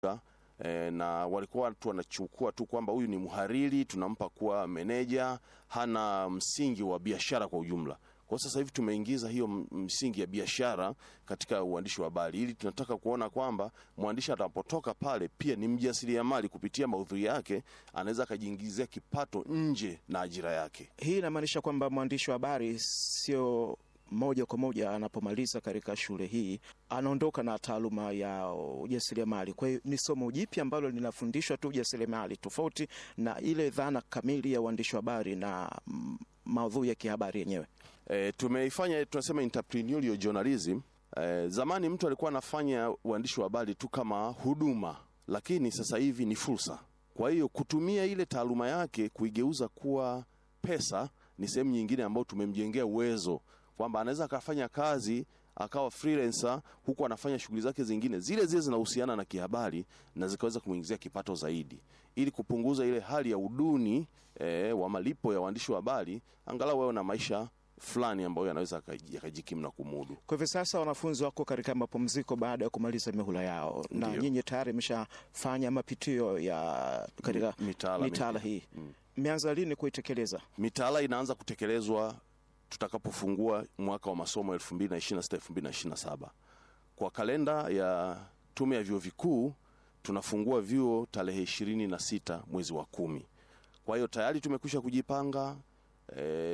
E, na walikuwa watu wanachukua tu kwamba huyu ni mhariri, tunampa kuwa meneja, hana msingi wa biashara kwa ujumla. Kwa sasa hivi tumeingiza hiyo msingi ya biashara katika uandishi wa habari, ili tunataka kuona kwamba mwandishi atakapotoka pale pia ni mjasiriamali. Kupitia maudhui yake anaweza akajiingizia kipato nje na ajira yake. Hii inamaanisha kwamba mwandishi wa habari sio moja kwa moja anapomaliza katika shule hii anaondoka na taaluma ya ujasiriamali. Kwa hiyo ni somo jipya ambalo linafundishwa tu ujasiriamali, tofauti na ile dhana kamili ya uandishi wa habari na maudhui ya kihabari yenyewe. E, tumeifanya tunasema entrepreneurial journalism. E, zamani mtu alikuwa anafanya uandishi wa habari tu kama huduma, lakini sasa hivi ni fursa. Kwa hiyo kutumia ile taaluma yake kuigeuza kuwa pesa ni sehemu nyingine ambayo tumemjengea uwezo kwamba anaweza akafanya kazi akawa freelancer huku anafanya shughuli zake zingine zile zile zinahusiana na kihabari na zikaweza kumuingizia kipato zaidi, ili kupunguza ile hali ya uduni e, wa malipo ya waandishi wa habari, angalau wao na maisha fulani ambayo yanaweza yakajikimu na kumudu. Kwa hivyo sasa wanafunzi wako katika mapumziko baada ya kumaliza mihula yao, na Ndiyo. nyinyi tayari mshafanya mapitio ya katika Mitaala mitaala mipya. hii, mmeanza lini kuitekeleza? Mitaala inaanza kutekelezwa tutakapofungua mwaka wa masomo 2026 2027. Kwa kalenda ya Tume ya Vyuo Vikuu tunafungua vyuo tarehe 26 mwezi wa kumi. Kwa hiyo tayari tumekwisha kujipanga e,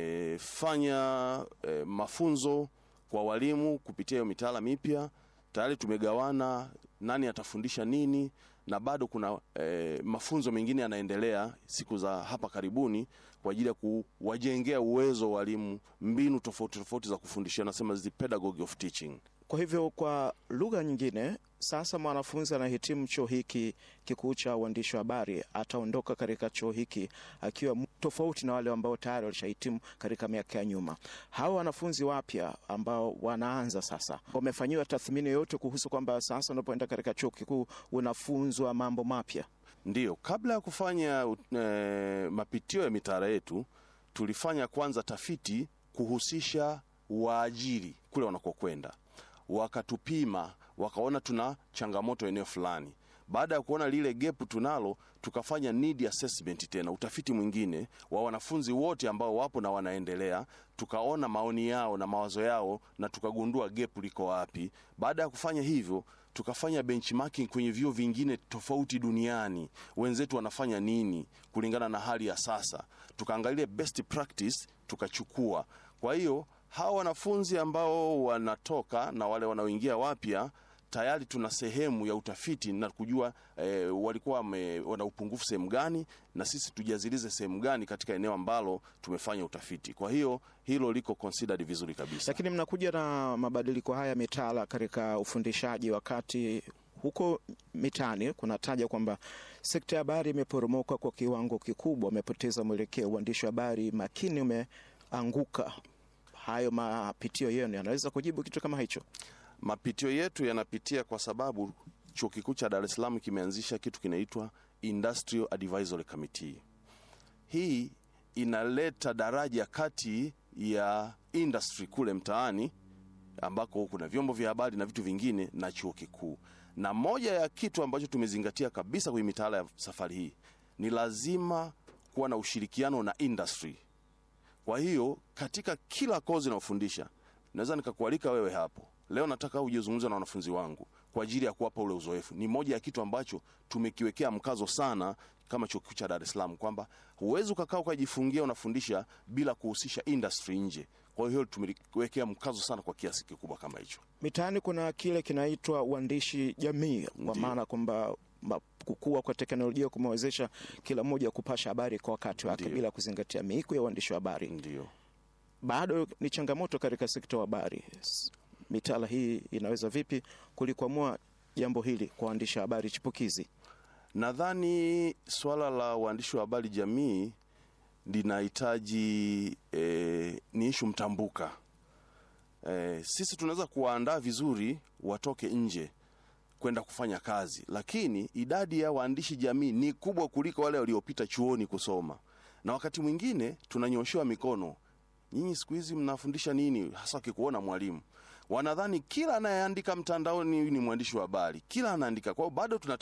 tumefanya e, mafunzo kwa walimu kupitia hiyo mitaala mipya. Tayari tumegawana nani atafundisha nini, na bado kuna e, mafunzo mengine yanaendelea siku za hapa karibuni kwa ajili ya kuwajengea uwezo walimu mbinu tofauti tofauti za kufundishia, nasema the pedagogy of teaching. Kwa hivyo kwa lugha nyingine, sasa mwanafunzi anahitimu chuo hiki kikuu cha uandishi wa habari, ataondoka katika chuo hiki akiwa m- tofauti na wale ambao tayari walishahitimu katika miaka ya nyuma. Hawa wanafunzi wapya ambao wanaanza sasa, wamefanyiwa tathmini yoyote kuhusu kwamba sasa unapoenda katika chuo kikuu unafunzwa mambo mapya? Ndiyo, kabla ya kufanya e, mapitio ya mitaala yetu tulifanya kwanza tafiti kuhusisha waajiri kule wanakokwenda, wakatupima, wakaona tuna changamoto eneo fulani. Baada ya kuona lile gap tunalo, tukafanya need assessment, tena utafiti mwingine wa wanafunzi wote ambao wapo na wanaendelea, tukaona maoni yao na mawazo yao na tukagundua gap liko wapi. Baada ya kufanya hivyo tukafanya benchmarking kwenye vyuo vingine tofauti duniani, wenzetu wanafanya nini kulingana na hali ya sasa, tukaangalia best practice tukachukua. Kwa hiyo hawa wanafunzi ambao wanatoka na wale wanaoingia wapya tayari tuna sehemu ya utafiti na kujua eh, walikuwa wame, wana upungufu sehemu gani, na sisi tujazilize sehemu gani katika eneo ambalo tumefanya utafiti. Kwa hiyo hilo liko considered vizuri kabisa. Lakini mnakuja na mabadiliko haya mitaala katika ufundishaji, wakati huko mitaani kunataja kwamba sekta ya habari imeporomoka kwa kiwango kikubwa, umepoteza mwelekeo, uandishi wa habari makini umeanguka. Hayo mapitio yenu yanaweza kujibu kitu kama hicho? Mapitio yetu yanapitia kwa sababu chuo kikuu cha Dar es Salaam kimeanzisha kitu kinaitwa Industrial Advisory Committee. Hii inaleta daraja kati ya industry kule mtaani ambako kuna vyombo vya habari na vitu vingine na chuo kikuu. Na moja ya kitu ambacho tumezingatia kabisa kwenye mitaala ya safari hii ni lazima kuwa na ushirikiano na industry. Kwa hiyo katika kila kozi naofundisha, naweza nikakualika wewe hapo leo, nataka uje uzungumze na wanafunzi wangu kwa ajili ya kuwapa ule uzoefu. Ni moja ya kitu ambacho tumekiwekea mkazo sana kama chuo kikuu cha Dar es Salaam, kwamba huwezi ukakaa ukajifungia unafundisha bila kuhusisha industry nje. Kwa hiyo tumeliwekea mkazo sana kwa kiasi kikubwa kama hicho. Mitaani kuna kile kinaitwa uandishi jamii, kwa Ndiyo. maana kwamba ma- kukua kwa teknolojia kumewezesha kila mmoja kupasha habari kwa wakati wake Ndiyo. bila kuzingatia miiko ya uandishi wa habari. Ndio. Bado ni changamoto katika sekta ya habari. S- Mitaala hii inaweza vipi kulikwamua jambo hili kwa waandishi wa habari chipukizi? Nadhani swala la uandishi wa habari jamii linahitaji e, ni ishu mtambuka. E, sisi tunaweza kuwaandaa vizuri watoke nje kwenda kufanya kazi, lakini idadi ya waandishi jamii ni kubwa kuliko wale waliopita chuoni kusoma, na wakati mwingine tunanyoshewa mikono, nyinyi siku hizi mnafundisha nini, hasa wakikuona mwalimu. wanadhani kila anayeandika mtandaoni ni mwandishi wa habari, kila anaandika. Kwa hiyo bado tuna